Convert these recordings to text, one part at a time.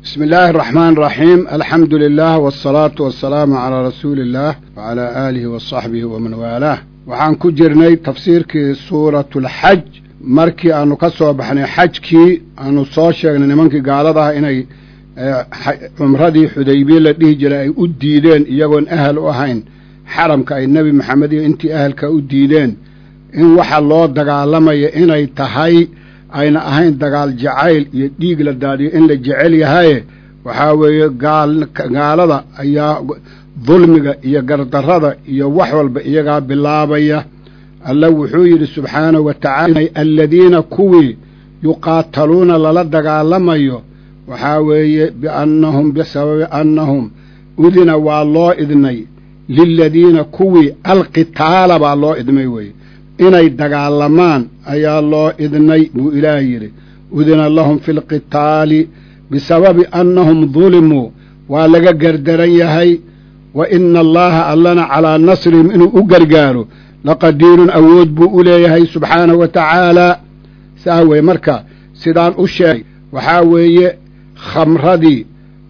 bismi illaahi araxmaan araxiim alxamdu lilah wasalaatu wasalaamu calaa rasuuli illaah wacalaa aalihi wa saxbihi waman waalaah waxaan ku jirnay tafsiirkii suuratulxaj markii aanu ka soo baxnay xajkii aanu soo sheegnay nimankii gaaladaha inay cumradii xudaybiye la dhihi jiray ay u diideen iyagoon ahal u ahayn xaramka ay nebi maxamed iyo intii ahalka u diideen in waxa loo dagaalamaya inay tahay ayna ahayn dagaal jacayl iyo dhiig la daadiyo in la jecel yahaye waxaa weeye gaalada ayaa dulmiga iyo gardarrada iyo wax walba iyagaa bilaabaya alla wuxuu yidhi subxaanahu wa tacaala aladiina kuwii yuqaataluuna lala dagaalamayo waxaa weeye biannahum bisababi annahum udina waa loo idnay liladiina kuwii alqitaala baa loo idmay weye inay dagaalamaan ayaa loo idnay buu ilaah yidhi udina lahum fi lqitaali bisababi annahum dulimuu waa laga gardaran yahay wa ina allaha allana calaa nasrihim inuu u gargaaro laqadiirun awood buu u leeyahay subxaanahu wa tacaalaa saa weye marka sidaan u sheegay waxaa weeye khamradii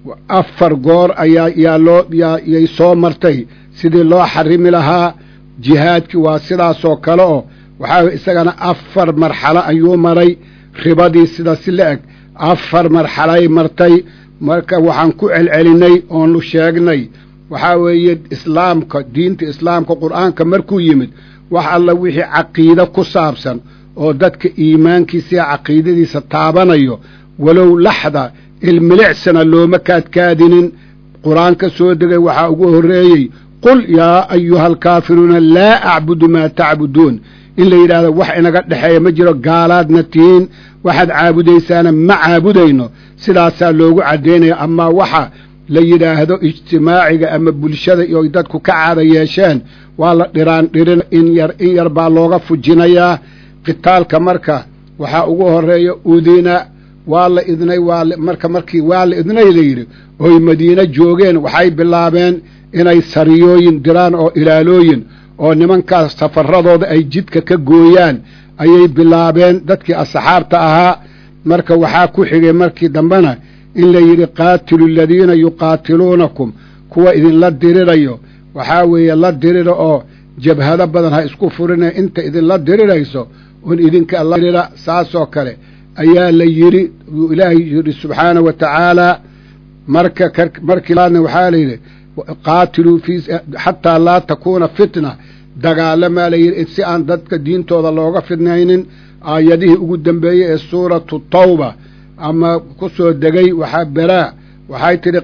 afar goor ayaa yaa loo yay soo martay sidii loo xarimi lahaa jihaadkii waa sidaasoo kale oo waxaa weye isagana afar marxalo ayuu maray ribadii sida si la eg afar marxalay martay marka waxaan ku celcelinay oonu sheegnay waxaa weeye islaamka diinta islaamka qur'aanka markuu yimid wax alla wixii caqiide ku saabsan oo dadka iimaankiisa iyo caqiidadiisa taabanayo walow laxda ilmilicsana looma kaadkaadinin qur-aanka soo degay waxaa ugu horreeyey qul yaa ayuha alkaafiruuna laa acbudu maa tacbuduun in la yidhaahdo wax inaga dhexeeya ma jiro gaalaadna tihiin waxaad caabudaysaana ma caabudayno sidaasaa loogu caddaynaya amaa waxa la yidhaahdo ijtimaaciga ama bulshada iyo dadku ka caada yeesheen waa la dhiraan dhirin in yar in yar baa looga fujinayaa qitaalka marka waxaa ugu horreeya udina waa la idnay waa marka markii waa la idnay la yidhi oy madiine joogeen waxay bilaabeen inay sariyooyin diraan oo ilaalooyin oo nimankaas safaradooda ay jidka ka gooyaan ayay bilaabeen dadkii asxaabta ahaa marka waxaa ku xigay markii dambena in la yidhi qaatilu aladiina yuqaatiluunakum kuwa idinla dirirayo waxaa weeye la dirira oo jabhado badan ha isku furina inta idinla dirirayso un idinka dirira saasoo kale ayaa la yidhi wuu ilaahay yidhi subxaanahu wa tacaalaa marka markii laadna waxaa la yidhi qaatiluu fii xataa laa takuuna fitna dagaalamaa la yidhi si aan dadka diintooda looga fidnaynin aayadihii ugu dambeeyey ee suuratu tawba ama ku soo degay waxaa beraa waxay tidhi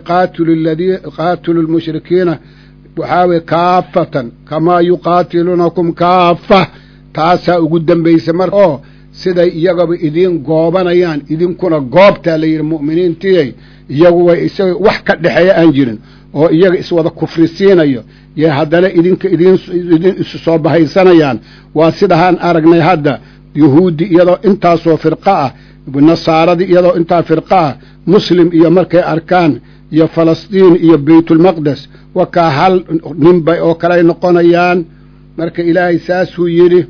qaatilu lmushrikiina waxaa weye kaafatan kamaa yuqaatiluunakum kaafa taasaa ugu dambaysay marka oo siday iyagaba idiin goobanayaan idinkuna goobtaa la yidhi mu'miniintiyay iyagu way isaga wax ka dhexeeya aan jirin oo iyaga iswada kufri siinayo yee haddana idinka idin idin isu soo bahaysanayaan waa sidahaan aragnay hadda yuhuuddi iyadoo intaasoo firqo ah nasaaradii iyadoo intaa firqo ah muslim iyo markay arkaan iyo falastiin iyo baytulmaqdes wakaa hal ninbay oo kaley noqonayaan marka ilaahay saasuu yidhi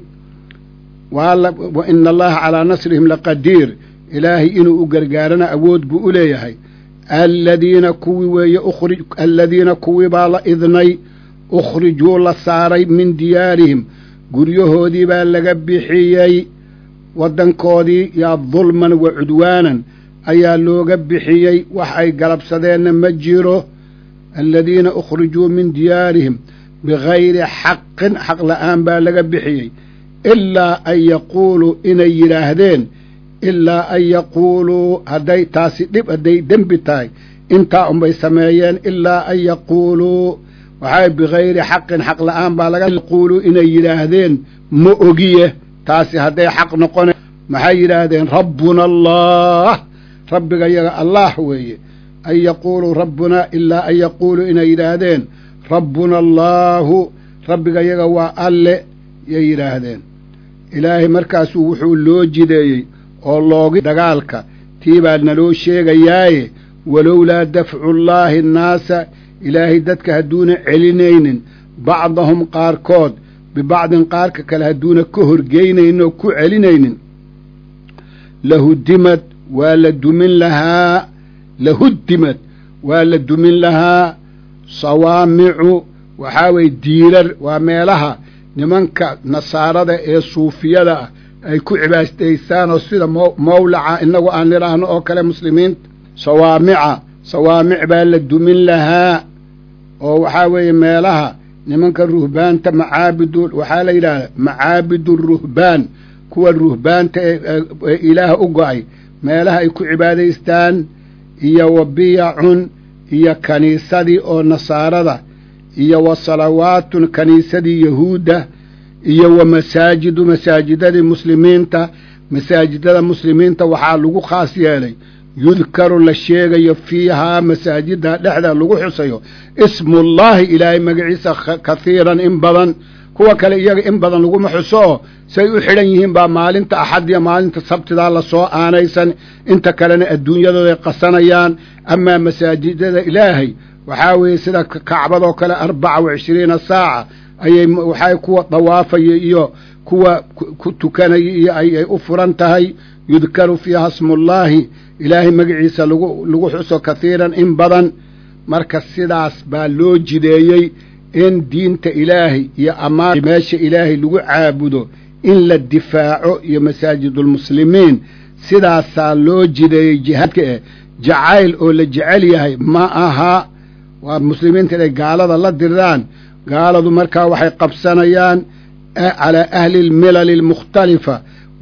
wa ina allaha calaa nasrihim laqadiir ilaahay inuu u gargaarana awood buu u leeyahay aladiina kuwii weeye aladiina kuwii baa la idnay ukhrijuu la saaray min diyaarihim guryahoodii baa laga bixiyey waddankoodii yaa dulman wa cudwaanan ayaa looga bixiyey wax ay galabsadeenna ma jiro aladiina ukhrijuu min diyaarihim bigayri xaqin xaq la'aan baa laga bixiyey ilaa an yaquuluu inay yidhaahdeen ilaa an yaquuluu hadday taasi dhib hadday dembi tahay intaa unbay sameeyeen ilaa an yaquuluu waxaa bigayri xaqin xaq la'aan baa laga yaquuluu inay yidhaahdeen ma ogiye taasi hadday xaq noqona maxay yidhaahdeen rabbuna allah rabbiga yaga allaah weeye an yaquuluu rabbunaa ilaa an yaquuluu inay yidhaahdeen rabbuna allaahu rabbiga yaga waa alle yay yidhaahdeen ilaahay markaasuu wuxuu loo jideeyey oo loogi dagaalka tii baa naloo sheegayaaye walowlaa dafcu llaahi annaasa ilaahay dadka hadduuna celinaynin bacdahum qaarkood bibacdin qaarka kale hadduuna ka horgeynaynin oo ku celinaynin lahudimad waa la dumin lahaa lahuddimad waa la dumin lahaa sawaamicu waxaa weye diirar waa meelaha nimanka nasaarada ee suufiyada ah ay ku cibaadaystaan oo sida mawlaca inagu aan nidhaahno oo kale muslimiinta sawaamica sawaamic baa la dumin lahaa oo waxaa weeye meelaha nimanka ruhbaanta macaabidu waxaa la yidhahda macaabidu ruhbaan kuwa ruhbaanta ee ilaah u go-ay meelaha ay ku cibaadaystaan iyo wa biyacun iyo kaniisadii oo nasaarada iyo wa salawaatun kaniisadii yahuudda iyo wa masaajidu masaajidadii muslimiinta masaajidada muslimiinta waxaa lagu khaas yeelay yudkaru la sheegayo fiihaa masaajida dhexda lagu xusayo ismullaahi ilaahay magaciisa kahiiran in badan kuwa kale iyaga in badan laguma xuso oo say u xidhan yihiin baa maalinta axad iyo maalinta sabtidaa lasoo aanaysan inta kalena adduunyadooday qasanayaan amaa masaajidada ilaahay waxaa weeye sida kacbadoo kale arbaca wa cishriina saaca ayay waxay kuwa dawaafaya iyo kuwa ku tukanaya iyo ayay u furan tahay yudkaru fiiha smullaahi ilaahay magaciisa lagu lagu xuso kahiiran in badan marka sidaas baa loo jideeyey in diinta ilaahay iyo ammaan meesha ilaahay lagu caabudo in la difaaco iyo masaajidulmuslimiin sidaasaa loo jideeyey jihaadka eh jacayl oo la jecel yahay ma aha waa muslimiinta inay gaalada la diraan gaaladu markaa waxay qabsanayaan calaa ahli almilali almukhtalifa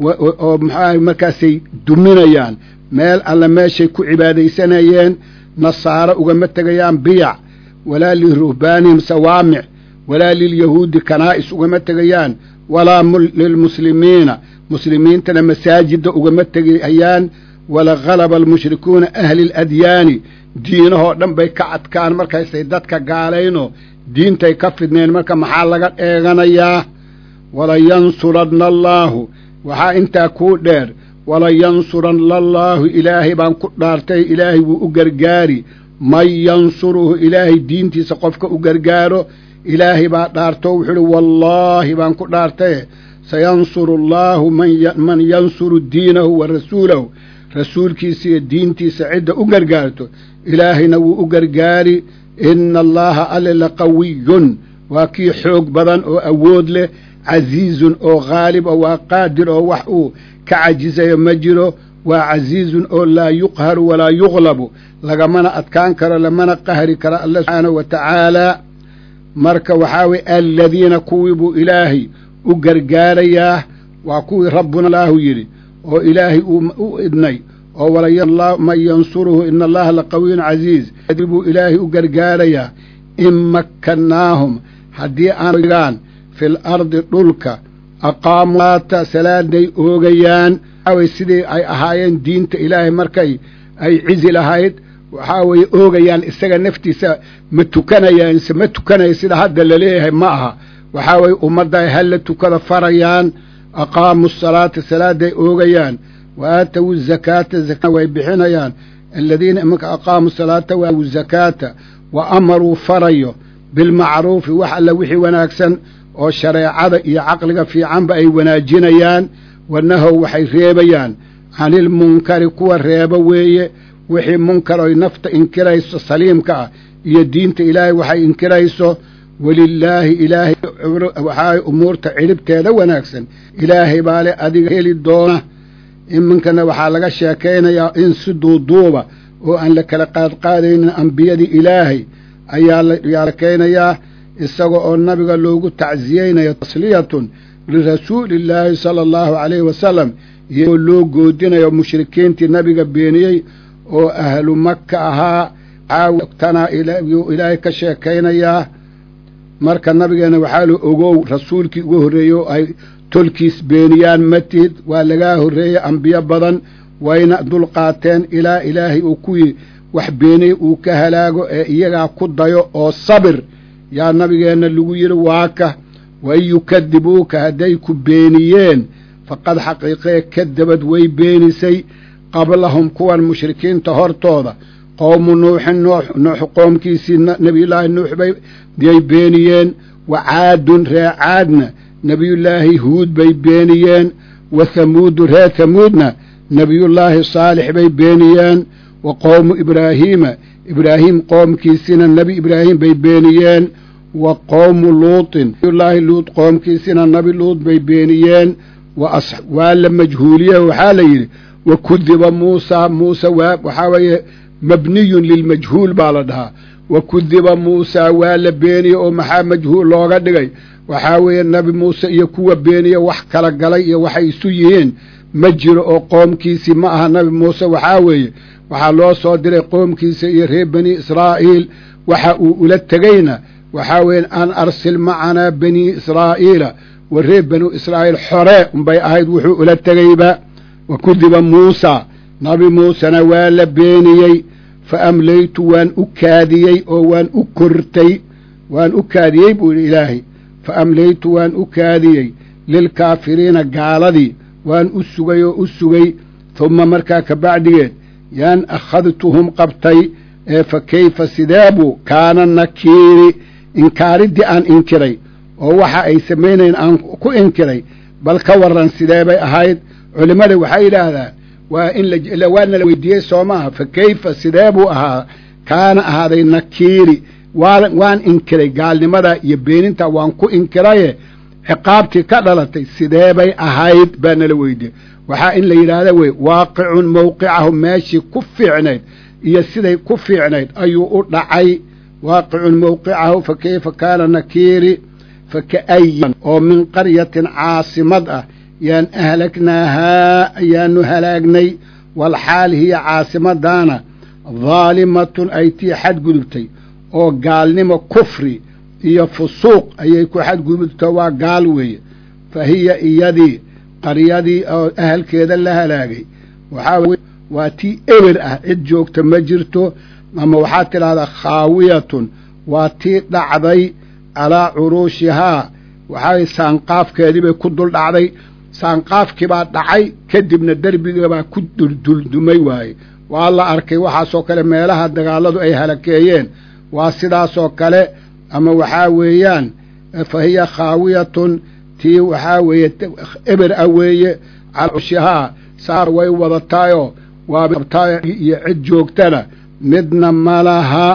oo maxaa markaasay duminayaan meel alle meeshay ku cibaadaysanayeen nasaaro ugama tegayaan biyac walaa liruhbaanihim sawaamic walaa lilyahuudi kanaa'is ugama tegayaan walaa lilmuslimiina muslimiintana masaajida ugama tegayaan wala halaba almushrikuuna ahli aladyaani diinahoo dhan bay ka adkaan markaysay dadka gaalayno diintay ka fidneen marka maxaa laga eeganayaa walayansuranna allaahu waxaa intaa kuu dheer walayansuranna allaahu ilaahay baan ku dhaartay ilaahay wuu u gargaari man yansuruhu ilaahay diintiisa qofka u gargaaro ilaahay baa dhaarto wuxuu uhi wallaahi baan ku dhaartaye sayansuru allaahu man yansuru diinahu wa rasuulahu rasuulkiisa iyo diintiisa cidda u gargaarto ilaahayna wuu u gargaari ina allaha alle laqawiyun waa kii xoog badan oo awood leh casiizun oo khaalib oo waa qaadir oo wax uu ka cajisayo ma jiro waa casiizun oo laa yuqharu walaa yuqlabu lagamana adkaan karo lamana qahri karo alla subxaanahu wa tacaalaa marka waxaa weye aladiina kuwii buu ilaahay u gargaarayaa waa kuwii rabbuna laahu yidhi oo ilaahay u idnay oo walaman yansuruhu ina allaha laqawiyun casiiz buu ilaahay u gargaarayaa in makkannaahum haddii aangaan fil ardi dhulka aqaamuata salaaday oogayaan waxaaweye sidii ay ahaayeen diinta ilaahay markay ay cizi lahayd waxaa weeye oogayaan isaga naftiisa ma tukanayaan se ma tukanaya sida hadda laleeyahay ma aha waxaa weeye ummadda ay halla tukada farayaan aqaamu salaata salaaday oogayaan wa aatawu zakaata zaka way bixinayaan aladiina imanka aqaamu salaata waawu zakaata wa amaruu farayo bilmacruufi wax alla wixii wanaagsan oo shareecada iyo caqliga fiicanba ay wanaajinayaan wanahow waxay reebayaan canilmunkari kuwa reeba weeye wixii munkar oy nafta inkirayso saliimka ah iyo diinta ilaahay waxay inkirayso welilaahi ilaahay waxaa umuurta ciribteeda wanaagsan ilaahay baa le adiga heli doona iminkana waxaa laga sheekaynayaa in si duuduuba oo aan la kala qaadqaadaynin ambiyadii ilaahay ayaa yaa lakeynayaa isaga oo nabiga loogu tacsiyeynayo tasliyatun lirasuulillaahi sala allahu calayhi wasalam iyagoo loo goodinayo mushrikiintii nabiga beeniyey oo ahlu maka ahaa tanaa yuu ilaahay ka sheekaynayaa marka nabigeena waxaa la ogow rasuulkii ugu horreeyey oo ay tolkiis beeniyaan matid waa lagaa horreeyey ambiyo badan wayna dulqaateen ilaa ilaahay uu kuwii wax beeniyey uu ka halaago ee iyagaa ku dayo oo sabir yaa nabigeenna lagu yidhi waaka wain yukadibuuka hadday ku beeniyeen faqad xaqiiqee kadabad way beenisay qablahum kuwan mushrikiinta hortooda qowmu nuuxin nuux nuux qoomkiisii nebiyullaahi nuux bayay beeniyeen wa caadun ree caadna nebiyullaahi huud bay beeniyeen wa hamuudu ree hamuudna nebiyullaahi saalix bay beeniyeen wa qowmu ibraahiima ibraahim qoomkiisina nebi ibraahim bay beeniyeen wa qowmu luutin nabiyullaahi luut qoomkiisina nebi luut bay beeniyeen waa la majhuuliye waxaa la yidhi wa kudiba muusa muuse waa waxaa weeye mabniyun lilmajhuul baa la dhahaa wa kudiba muusaa waa la beeniyey oo maxaa majhuul looga dhigay waxaa weeye nebi muuse iyo kuwa beeniye wax kala galay iyo waxay isu yihiin ma jiro oo qoomkiisii ma aha nebi muuse waxaa weeye waxaa loo soo diray qoomkiisa iyo reer bani israa'iil waxa uu ula tegeyna waxaa weeye an arsil macanaa banii israa'iila wa reer banu israa'iil xore unbay ahayd wuxuu ula tegeyba wa kudiba muusa nabi muusena waa la beeniyey fa amlaytu waan u kaadiyey oo waan u kortay waan u kaadiyey buu yidhi ilaahay fa amlaytu waan u kaadiyey lilkaafiriina gaaladii waan u sugay oo u sugay humma markaa ka bacdigeed yaan akhadtuhum qabtay ee fa kayfa sideebuu kaana nakiiri inkaaridii aan inkiray oo waxa ay samaynayn aan ku inkiray bal ka warran sidee bay ahayd culimmada waxay yidhaahdaan waa in waana la weydiiyey soo maaha fa kayfa sidee buu ahaa kaana ahaaday nakiiri waan inkiray gaalnimada iyo beeninta waan ku inkiraye ciqaabtii ka dhalatay sidee bay ahayd baa nala weydiiyey waxaa in la yidhaahda wey waaqicun mawqicahu meeshii ku fiicnayd iyo siday ku fiicnayd ayuu u dhacay waaqicun mawqicahu fa kayfa kaana nakiiri fa ka'ayan oo min qaryatin caasimad ah yaan ahlagnaahaa ayaanu halaagnay walxaal hiya caasimadaana daalimatun ay tii xadgudubtay oo gaalnimo kufri iyo fusuuq ayay ku xadgudubto waa gaal weeye fa hiya iyadii qaryadii oo ahalkeeda la halaagay waxaa waa tii eber ah cid joogta ma jirto ama waxaad tidhahdaa khaawiyatun waa tii dhacday calaa curuushihaa waxaa saanqaafkeedii bay ku dul dhacday saanqaafkii baa dhacay kadibna derbigiibaa ku duldumay waaye waa la arkay waxaasoo kale meelaha dagaalladu ay halakeeyeen waa sidaasoo kale ama waxaa weeyaan fa hiya khaawiyatun tii waxaa weeye eber ah weeye calshihaa saar way wadataayoo waabtaay iyo cid joogtana midna ma laha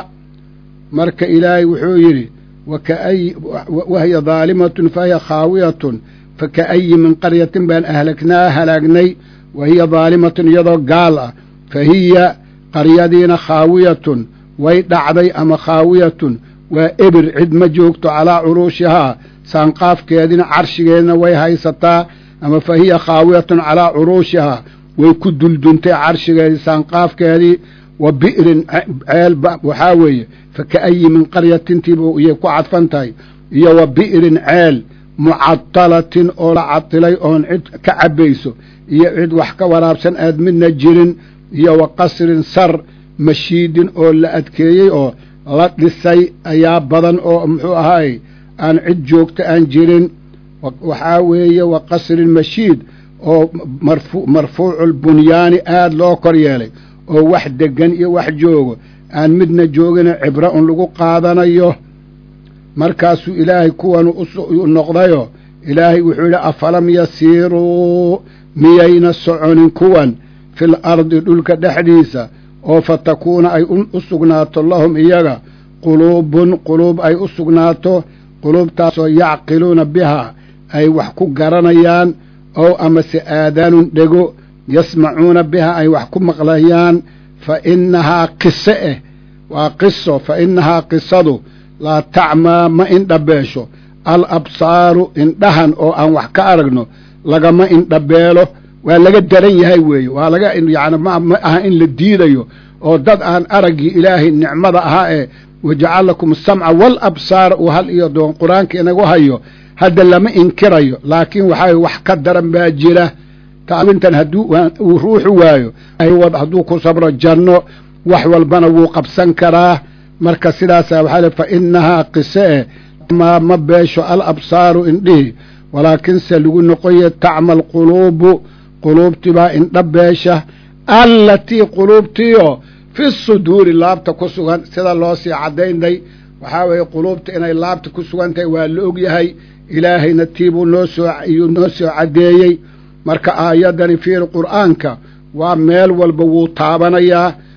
marka ilaahay wuxuu yidhi wahiya daalimatun fa hiya khaawiyatun fa ka'ayi min qaryatin baan ahlagnaa halaagnay wa hiya daalimatun iyadoo gaal ah fa hiya qaryadiina khaawiyatun way dhacday ama khaawiyatun waa ebir cid ma joogto calaa curuushihaa saanqaafkeedina carshigeedina way haysataa ama fa hiya khaawiyatun calaa curuushihaa way ku dulduntay carshigeedii saanqaafkeedii wa bi'rin ceel waxaa weeye fa ka'ayi min qaryatintiibu iyay ku cadfan tahay iyo wa bi'rin ceel mucadalatin oo la cadilay oon cid ka cabbayso iyo cid wax ka waraabsan aad midna jirin iyo wa qasrin sar mashiidin oo la adkeeyey oo la dhisay ayaa badan oo muxuu ahaay aan cid joogta aan jirin waxaa weeye wa qasrin mashiid oo marfuucu bunyaani aad loo kor yeelay oo wax deggan iyo wax joogo aan midna joogina cibro un lagu qaadanayo markaasuu ilaahay kuwan u noqdayo ilaahay wuxuu yidhi afalam yasiiruu miyayna soconin kuwan fil ardi dhulka dhexdiisa oo fa takuuna ay u sugnaato lahum iyaga quluubun quluub ay u sugnaato quluubtaasoo yacqiluuna bihaa ay wax ku garanayaan ow amase aadaanun dhego yasmacuuna bihaa ay wax ku maqlayaan fa innahaa qiso eh waa qiso fa innahaa qisadu laa tacmaa ma indhabeesho al absaaru indhahan oo aan wax ka aragno lagama indhabeelo waa laga daran yahay weeye waa laga yani ma aha in la diidayo oo dad aan araggii ilaahay nicmada ahaa ee wajacala lakum asamca wal absaara uu hal iyo doon qur-aanka inagu hayo hadda lama inkirayo laakiin waxaa wax ka daran baa jira taawintan hadduu uu ruuxu waayo hadduu ku sabro janno wax walbana wuu qabsan karaa marka sidaasaa waxaa le fa innahaa qise eh ma ma beesho al absaaru indhihi walaakinse lagu noqoye tacma alquluubu quluubtibaa indha beesha allatii quluubtiio fi suduuri laabta ku sugan sida loo sii caddaynay waxaa weeye quluubta inay laabta ku sugan tahay waa la og yahay ilaahayna tiibuu noo soo iyuu noo soo caddeeyey marka aayaddani fiiri qur'aanka waa meel walba wuu taabanayaa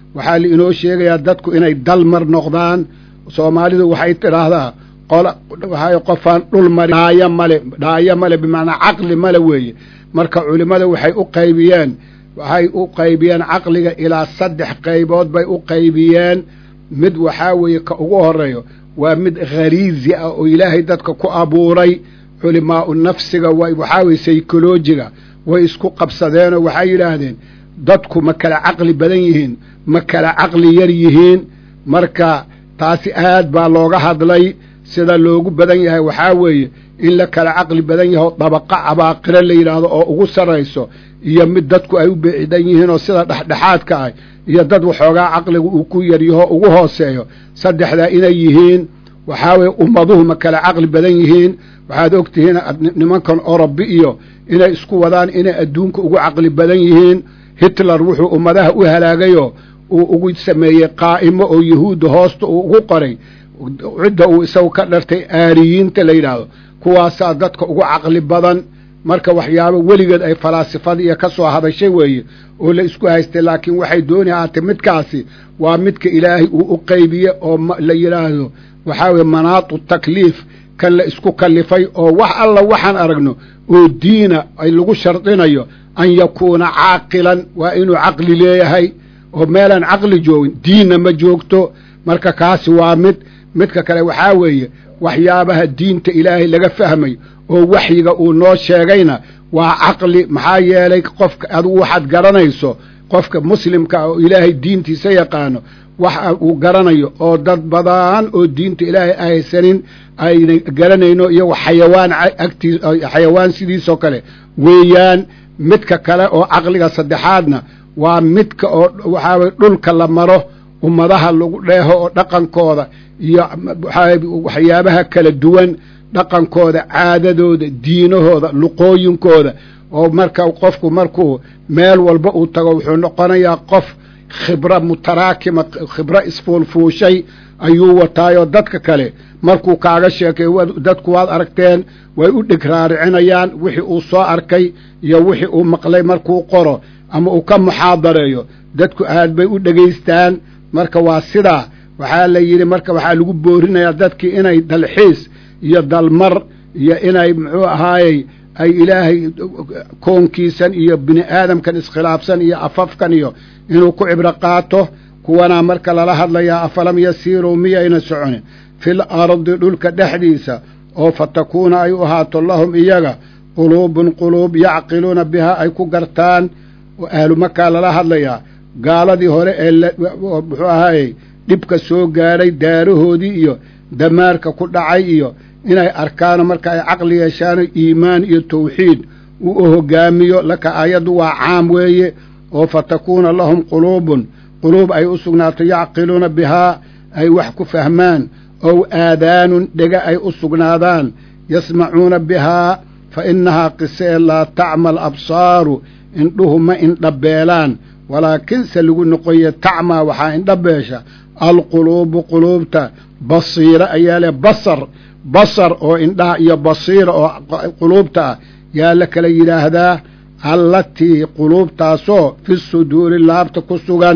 waxaa lainoo sheegayaa dadku inay dal mar noqdaan soomaalidu waxay tidhaahdaa qola waxay qofaan dhul mari dhaayo male dhaayo male bimacnaa caqli male weeye marka culimmada waxay u qaybiyeen waxay u qaybiyeen caqliga ilaa saddex qaybood bay u qaybiyeen mid waxaa weeye ka ugu horeeyo waa mid khariizi ah oo ilaahay dadka ku abuuray culimaau nafsiga waxaa weye saykolojiga way isku qabsadeenoo waxay yidhaahdeen dadku ma kala caqli badan yihiin ma kala caqli yar yihiin marka taasi aad baa looga hadlay sida loogu badan yahay waxaa weeye in la kala caqli badan yaho dabaqo abaaqiro la yidhaahdo oo ugu sarrayso iyo mid dadku ay u beecidan yihiin oo sida dhexdhexaadka ah iyo dad waxoogaa caqliga uu ku yaryaho ugu hooseeyo saddexdaa inay yihiin waxaa weeye ummaduhu ma kala caqli badan yihiin waxaad og tihiin nimankan orobi iyo inay isku wadaan inay adduunka ugu caqli badan yihiin hitler wuxuu ummadaha u halaagayoo uu ugu sameeyey qaa'imo oo yuhuudda hoosta uu ugu qoray cidda uu isagu ka dhartay aariyiinta la yidhaahdo kuwaasaa dadka ugu caqli badan marka waxyaabo weligeed ay falaasifada iyo ka soo hadashay weeye oo la isku haystay laakiin waxay dooni ahaatay midkaasi waa midka ilaahay uu u qaybiye oo la yidhaahdo waxaa weye manaatu takliif kan la isku kallifay oo wax alla waxaan aragno oo diina ay lagu shardinayo an yakuuna caaqilan waa inuu caqli leeyahay oo meelaan caqli joogin diinna ma joogto marka kaasi waa mid midka kale waxaa weeye waxyaabaha diinta ilaahay laga fahmay oo waxyiga uu noo sheegayna waa caqli maxaa yeelay qofka adigu waxaad garanayso qofka muslimka oo ilaahay diintiisa yaqaano wax uu garanayo oo dad badan oo diinta ilaahay ahaysanin ayna garanayno iyago xayawaan agtii xayawaan sidiisoo kale weeyaan midka kale oo caqliga saddexaadna waa midka oo waxaa weye dhulka la maro ummadaha lagu dheeho oo dhaqankooda iyo waxyaabaha kala duwan dhaqankooda caadadooda diinahooda luqooyinkooda oo marka qofku markuu meel walba uu tago wuxuu noqonayaa qof khibro mutaraakima khibro isfuulfuushay ayuu wataayoo dadka kale markuu kaaga sheekeeyo dadku waad aragteen way u dheg raaricinayaan wixii uu soo arkay iyo wixii uu maqlay markuu qoro ama uu ka muxaadareeyo dadku aad bay u dhegaystaan marka waa sidaa waxaa la yidhi marka waxaa lagu boorinayaa dadkii inay dalxiis iyo dalmar iyo inay muxuu ahaayey ay ilaahay koonkiisan iyo bini aadamkan iskhilaafsan iyo afafkan iyo inuu ku cibro qaato kuwanaa marka lala hadlayaa afalam yasiiruu miyayna soconin fil ardi dhulka dhexdiisa oo fa takuuna ay u ahaato lahum iyaga quluubun quluub yacqiluuna bihaa ay ku gartaan ahlu makaa lala hadlayaa gaaladii hore ee muxuu ahaayey dhibka soo gaadhay daarahoodii iyo damaarka ku dhacay iyo inay arkaano marka ay caqli yeeshaano iimaan iyo tawxiid uu u hoggaamiyo laka aayaddu waa caam weeye oo fa takuuna lahum quluubun quluub ay u sugnaato yacqiluuna bihaa ay wax ku fahmaan ow aadaanun dhega ay u sugnaadaan yasmacuuna bihaa fa innahaa qisee laa tacma alabsaaru indhuhu ma indhabeelaan walaakinse lagu noqoye tacmaa waxaa indhabeesha alquluubu quluubta basiira ayaa leh basar basar oo indhaha iyo basiira oo quluubta ah yaa la kala yidhaahdaa allatii quluubtaasoo fi suduuri laabta ku sugan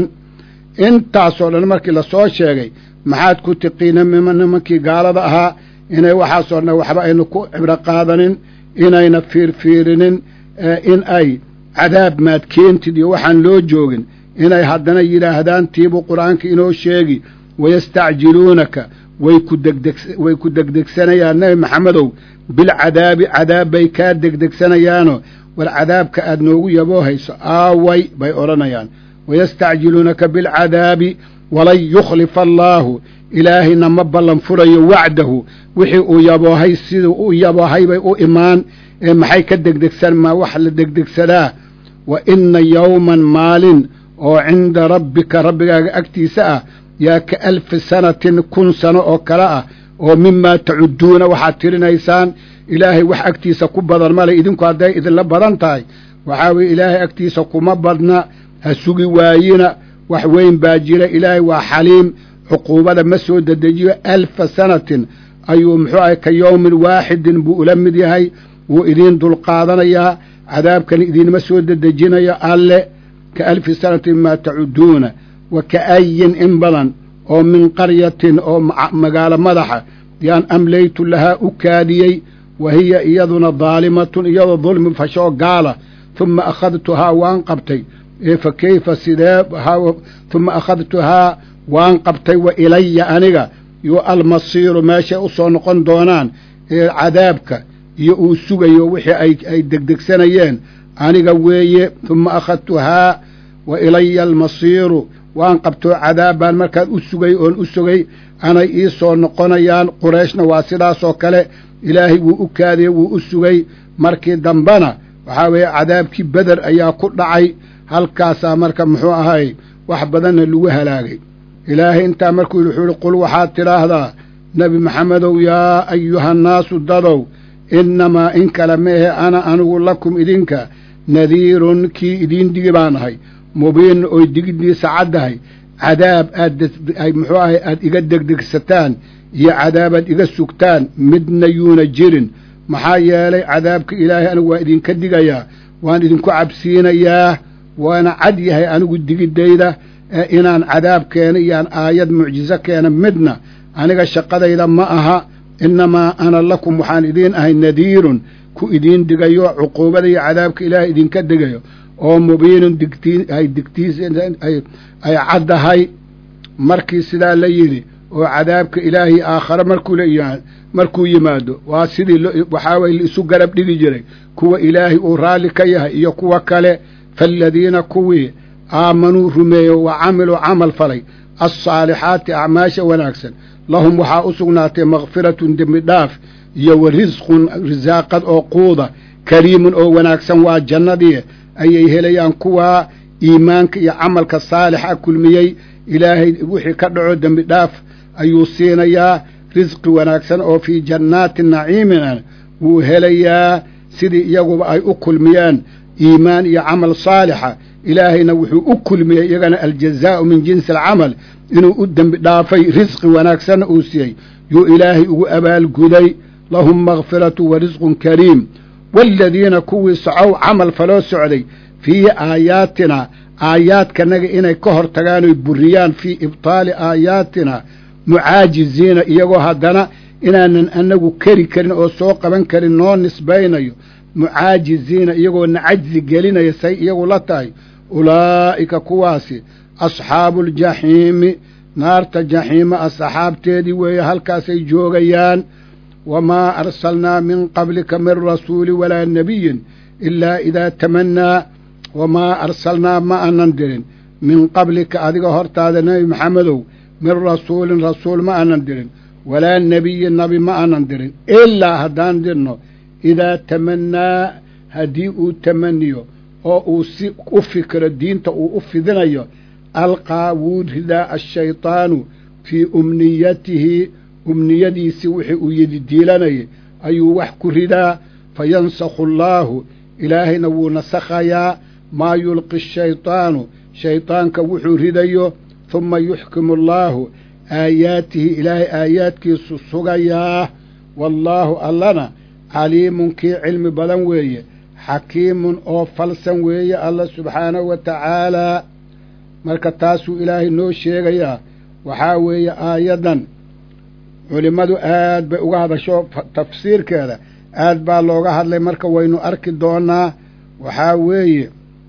intaasoo dhan markii lasoo sheegay maxaad ku tiqiina nimankii gaalada ahaa inay waxaasoo dhan waxba ayna ku cibro qaadanin inayna fiirfiirinin in ay cadaab maad keentid iyo waxaan loo joogin inay haddana yidhaahdaan tiibuu qur-aanka inoo sheegi wayastacjiluunaka way ku degdeg way ku degdegsanayaan nebi maxamedow bilcadaabi cadaab bay kaa degdegsanayaanoo war cadaabka aad noogu yaboohayso aaway bay odhanayaan wayastacjiluunaka bilcadaabi walan yukhlifa allaahu ilaahayna ma ballan furayo wacdahu wixii uu yaboohay siduu u yaboohay bay u imaan ee maxay ka degdegsan maa wax la degdegsadaa wa inna yowman maalin oo cinda rabbika rabbigaaga agtiisa ah yaa ka alfi sanatin kun sano oo kale ah oo mimaa tacudduuna waxaad tirinaysaan ilaahay wax agtiisa ku badan male idinku hadday idinla badan tahay waxaa weye ilaahay agtiisa kuma badna ha sugi waayina wax weyn baa jira ilaahay waa xaliim cuquubada ma soo dedejiyo alfa sanatin ayuu muxuu ahay ka yowmin waaxidin buu ula mid yahay wuu idiin dulqaadanayaa cadaabkani idiinma soo dedejinayo alle ka alfi sanatin mimaa tacudduuna wa ka'ayin in badan oo min qaryatin oo magaalo madaxa yaan amlaytu lahaa u kaadiyey wa hiya iyaduna daalimatun iyadoo dulmi fashoo gaala huma akhadtuhaa waan qabtay ee fa keyfa sidee huma akhadtuhaa waan qabtay wa ilaya aniga yo almasiiru meeshay u soo noqon doonaan ee cadaabka iyo uu sugayo wixii ay degdegsanayeen aniga weeye huma akhadtuhaa wa ilaya almasiiru waan qabtoo cadaab baan markaan u sugay oon u sugay anay ii soo noqonayaan qurayshna waa sidaasoo kale ilaahay wuu u kaadiyey wuu u sugay markii dambena waxaa weeye cadaabkii beder ayaa ku dhacay halkaasaa marka muxuu ahay wax badanna lagu halaagay ilaahay intaa markuu yidhi wuxuu yihi qul waxaad tidhaahdaa nebi maxamedow yaa ayuhannaasu dadow innamaa in kale meehe ana anigu lakum idinka nadiirun kii idiin digi baan ahay mubiin oy digiddiisa caddahay cadaab aad muxuu ahay aad iga degdegsataan iyo cadaabaad iga sugtaan midna yuuna jirin maxaa yeelay cadaabka ilaahay anigu waan idinka digayaa waan idinku cabsiinayaa waana cad yahay anigu digiddayda ee inaan cadaab keena iyoaan aayad mucjiso keena midna aniga shaqadayda ma aha innamaa ana lakum waxaan idiin ahay nadiirun ku idiin digayo cuquubada iyo cadaabka ilaahay idinka digayo oo mubiinun digtiay digtiis ay caddahay markii sidaa la yidhi oo cadaabka ilaahay aakhare markuu la markuu yimaado waa sidii waxaa weye laisu garab dhigi jiray kuwa ilaahay uu raalli ka yahay iyo kuwa kale faaladiina kuwii aamanuu rumeeyo wa camiluu camal falay alsaalixaati acmaasha wanaagsan lahum waxaa u sugnaatay makfiratun dembi dhaaf iyo wa risqun risaaqad oo quuda kariimun oo wanaagsan waa jannadii ayay helayaan kuwaa iimaanka iyo camalka saalixa kulmiyey ilaahay wixii ka dhaco dembi dhaaf ayuu siinayaa risqi wanaagsan oo fii jannaati naciimin wuu helayaa sidii iyaguba ay u kulmiyeen iimaan iyo camal saalixa ilaahayna wuxuu u kulmiyey iyagana aljazaa'u min jinsi alcamal inuu u dembi dhaafay risqi wanaagsanna uu siiyey yuu ilaahay ugu abaalguday lahum makfiratu wa risqun kariim waaladiina kuwii socow camal faloo socday fii aayaatina aayaadkanaga inay ka hor tagaan oy buriyaan fii ibtaali aayaatina mucaajiziina iyagoo haddana inaanan anagu keri karin oo soo qaban karin noo nisbaynayo mucaajiziina iyagoona cajzi gelinaya say iyagu la tahay ulaa'ika kuwaasi asxaabu aljaxiimi naarta jaxiima asxaabteedii weeye halkaasay joogayaan wamaa arsalnaa min qablika min rasuuli walaa nebiyin ilaa idaa tamannaa wamaa arsalnaa ma aanan dirin min qablika adiga hortaada nebi maxamedow min rasuulin rasuul ma aanan dirin walaa nebiyin nabi ma aanan dirin ilaa haddaan dirno idaa tamannaa haddii uu tamaniyo oo uu si u fikiro diinta uu u fidinayo alqaa wuu ridaa ashaydaanu fii umniyatihi umniyadiisii wixii uu yedidiilanayay ayuu wax ku ridaa fa yansakhu allaahu ilaahayna wuu nasakhayaa maa yulqi ashaydaanu shaydaanka wuxuu ridayo huma yuxkimu allaahu aayaatihi ilaahay aayaadkiisu sugayaa wallaahu allana caliimun kii cilmi badan weeye xakiimun oo falsan weeye alla subxaanahu wa tacaalaa marka taasuu ilaahay noo sheegayaa waxaa weeye aayaddan culimmadu aad bay uga hadasho tafsiirkeeda aad baa looga hadlay marka waynu arki doonaa waxaa weeye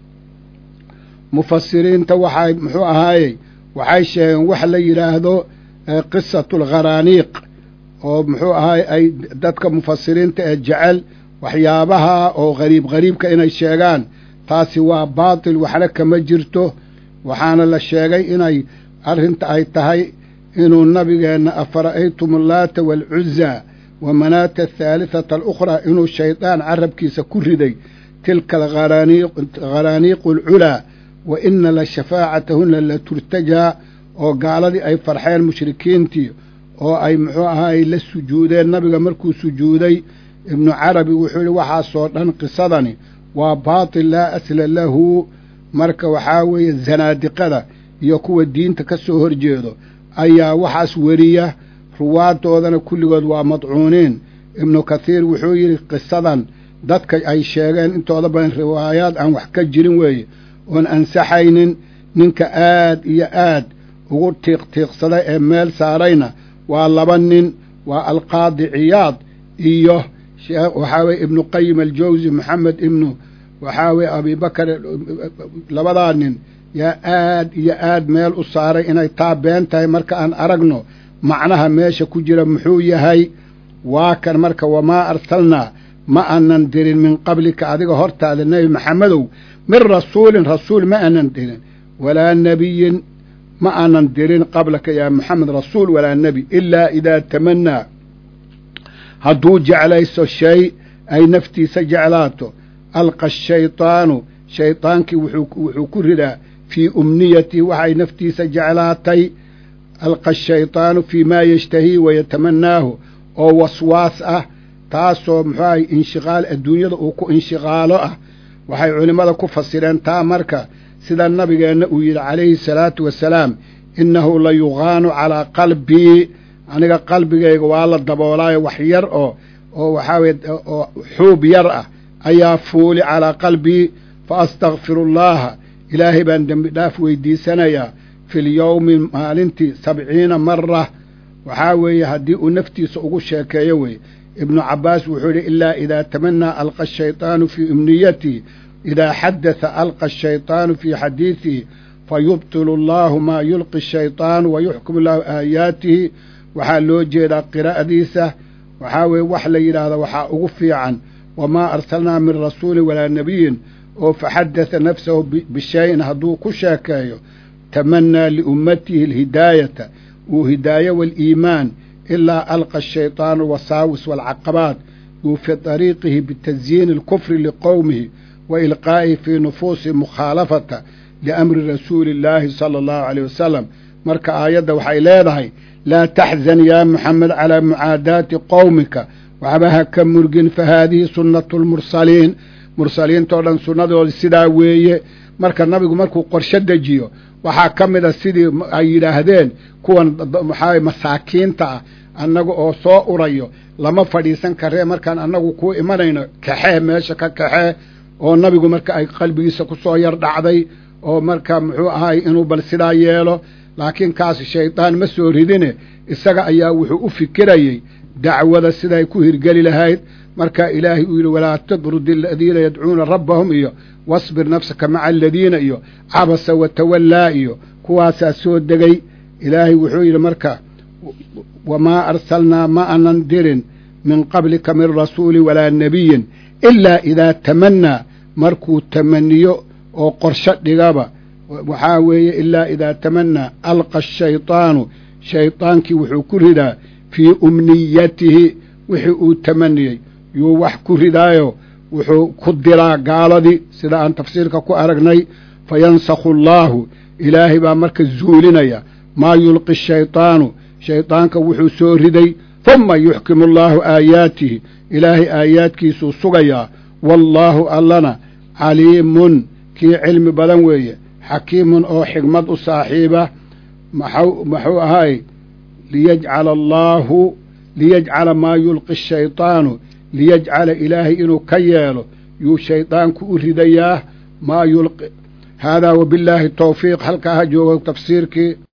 mufasiriinta waxay muxuu ahaayey waxay sheegeen wax la yidhaahdo qisatu alkharaaniiq oo muxuu ahaay ay dadka mufasiriinta ee jecel waxyaabaha oo qariib qariibka inay sheegaan taasi waa baatil waxna kama jirto waxaana la sheegay inay arrinta ay tahay inuu nabigeenna afara'aytum allaata waalcuzaa wa manaata athaalithata alukhraa inuu shaydaan carabkiisa ku riday tilka alkharaaniiqu alculaa wa ina la shafaacatahunna la turtajaa oo gaaladii ay farxeen mushrikiintii oo ay muxuu ahaay la sujuudeen nabiga markuu sujuuday ibnu carabi wuxuu yihi waxaasoo dhan qisadani waa baatil laa asla lahu marka waxaa weeye zanaadiqada iyo kuwa diinta ka soo horjeedo ayaa waxaas weriya ruwaadoodana kulligood waa madcuuniin ibnu kathiir wuxuu yidhi qisadan dadka ay sheegeen intooda badan riwaayaad aan wax ka jirin weeye oon ansaxaynin ninka aad iyo aad ugu tiiqtiiqsaday ee meel saarayna waa laba nin waa alqaadi ciyaad iyo waxaa weye ibnu qayim aljawsi maxamed ibnu waxaa weye abibakar labadaa nin yaa aad iyo aad meel u saaray inay taa been tahay marka aan aragno macnaha meesha ku jira muxuu yahay waa kan marka wamaa arsalnaa ma aanan dirin min qablika adiga hortaada nebi maxamedow min rasuulin rasuul ma aanan dirin walaa nebiyin ma aanan dirin qablaka yaa maxamed rasuul walaa nebi ilaa idaa tamanaa hadduu jeclayso shay ay naftiisa jeclaato alqa ashaydaanu shaydaankii wuxuu ku ridaa fii umniyatihi waxay naftiisa jeclaatay alqa ashaydaanu fii maa yashtahii wayatamanaahu oo waswaas ah taasoo muxuu ahay inshiqaal adduunyada uu ku inshiqaalo ah waxay culimmada ku fasireen taa marka sida nabigeenna uu yidhi calayhi salaatu wasalaam innahu la yuqaanu calaa qalbii aniga qalbigayga waa la daboolaayo wax yar oo oo waxaa weye oo xuub yar ah ayaa fuuli calaa qalbii fa astakfiru allaha ilaahay baan dembi dhaaf weydiisanayaa fi lyowmi maalintii sabciina mara waxaa weeye haddii uu naftiisa ugu sheekeeyo weye ibnu cabbaas wuxuu yidhi ilaa idaa tamanaa alqa ashaydaanu fii umniyatihi idaa xadatha alqa ashaydaanu fii xadiidihi fayubtilu allaahu maa yulqi ashaydaanu wa yuxkimu llaahu aayaatihi waxaa loo jeedaa qiraa'adiisa waxaa weeye wax la yidhaahda waxaa ugu fiican wamaa arsalnaa min rasuulin walaa nebiyin oo faxadatha nafsahu bishayin hadduu ku sheekeeyo tamanaa liummatihi alhidaayata uu hidaaye waaliimaan ilaa alqa ashaydaanu alwasaawis waalcaqabaat yuu fii dariiqihi bitasyiini alkufri liqowmihi wa ilqaa'ihi fii nufuusihim mukhaalafata liamri rasuuli illaahi sala allahu caleyh wasalam marka aayadda waxay leedahay laa taxzan yaa muxamed calaa mucaadaati qowmika waxba ha ka murgin fa haadihi sunnatu lmursaliin mursaliintao dhan sunnadooda sidaa weeye marka nabigu markuu qorsho dejiyo waxaa ka mid a sidii ay yidhaahdeen kuwan maxaa masaakiinta ah annaga oo soo urayo lama fadhiisan karee markaan annagu kuu imanayno kaxee meesha ka kaxee oo nabigu marka ay qalbigiisa ku soo yar dhacday oo marka muxuu ahay inuu bal sidaa yeelo laakiin kaas shaydaan ma soo ridine isaga ayaa wuxuu u fikirayey dacwada siday ku hirgeli lahayd marka ilaahay uu yidhi walaa tabrud aladiina yadcuuna rabbahum iyo wasbir nafsaka maca aladiina iyo cabasa watawallaa iyo kuwaasaa soo degay ilaahay wuxuu yidhi marka wamaa arsalnaa ma anan dirin min qablika min rasuuli walaa nebiyin ilaa idaa tamannaa markuu tamaniyo oo qorsho dhigaba waxaa weeye ilaa idaa tamannaa alqa ashaydaanu shaydaankii wuxuu ku ridaa fii umniyatihi wixii uu tamaniyey yuu wax ku ridaayo wuxuu ku diraa gaaladii sida aan tafsiirka ku aragnay fa yansakhu allaahu ilaahay baa marka zuulinaya maa yulqi shaydaanu shaydaanka wuxuu soo riday humma yuxkimu allaahu aayaatihi ilaahay aayaadkiisuu sugayaa wallaahu allana caliimun kii cilmi badan weeye xakiimun oo xigmad u saaxiiba maxuu ahaay liyajcala allaahu liyajcala maa yulqi ashaydaanu liyajcala ilaahay inuu ka yeelo yuu shaydaanku u ridayaa maa yulqi haadaa wabillaahi towfiiq halkaa ha joogo tafsiirkii